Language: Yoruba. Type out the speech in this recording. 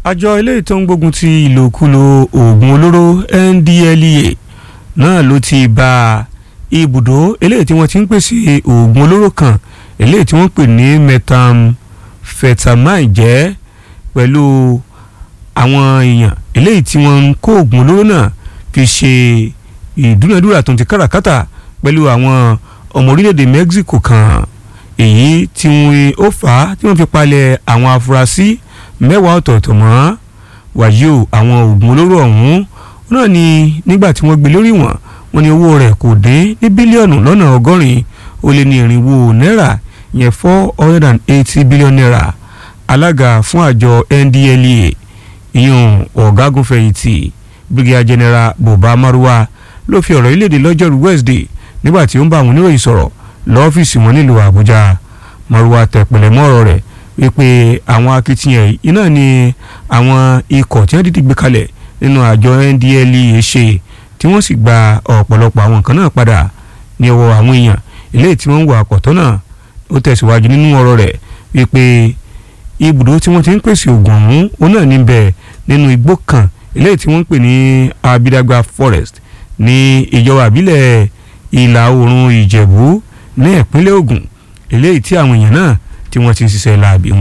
àjọ eléyìí tó ń gbógun ti ìlòkulò oògùn olóró NDLEA náà ló ti ba ibùdó eléyìí tí wọ́n ti ń pèsè oògùn olóró kan eléyìí tí wọ́n pè ní methamphetamine jẹ́ pẹ̀lú àwọn èèyàn eléyìí tí wọ́n ń kó oògùn olóró náà fi ṣe ìdúnadúrà tó ń ti káràkátà pẹ̀lú àwọn ọmọ orílẹ̀-èdè Mexico kan èyí tí wọ́n ó fà á tí wọ́n fi palẹ̀ àwọn afurasí mẹ́wàá ọ̀tọ̀ọ̀tọ̀ mọ́ wàyí o àwọn oògùn olóró ọ̀hún náà ni nígbà tí wọ́n gbé lórí wọn wọ́n ní owó rẹ̀ kò dín ní bílíọ̀nù lọ́nà ọgọ́rin ó lé ní irinwó náírà yẹn four hundred and eighty billion naira alága fún àjọ NDLEA ìyún ọ̀gágun fẹ̀yìntì brigadier general buba marwa ló fi ọ̀rọ̀ iléèdè lọ́jọ́rú Wednesday nígbà tí ó ń bá àwọn oníròyìn sọ̀rọ̀ lọ́fíìsì wọn nílùú Àbújá marwa tẹ̀pẹ̀lẹ̀ mọ́ ọ̀rọ̀ rẹ̀ wípé àwọn akitiyan iná ni àwọn ikọ̀ tí wọ́n dìde gbé kalẹ̀ nínú àjọ NDLEA ṣe tí wọ́n sì gba ọ̀pọ̀lọpọ̀ àwọn nǹkan náà padà ní ọwọ́ àwọn èèyàn eléyìí tí wọ́n ń wà àpọ̀tọ́ náà ó tẹ̀síwájú nínú ọ̀rọ̀ rẹ̀ wípé ibùdó tí wọ́n ti ń pèsè oògùn ọ̀hún òun náà níbẹ̀ nínú igbó kan eléyìí tí wọ́n ń pè ní Abidagba Forest ní ìjọba àbílẹ̀ ìlà oòrùn Ìjẹ̀bú ní ìpínlẹ̀ Ògùn eléyìí tí àwọn èèyàn náà tí wọ́n ti ń ṣiṣẹ́ láabi wọn.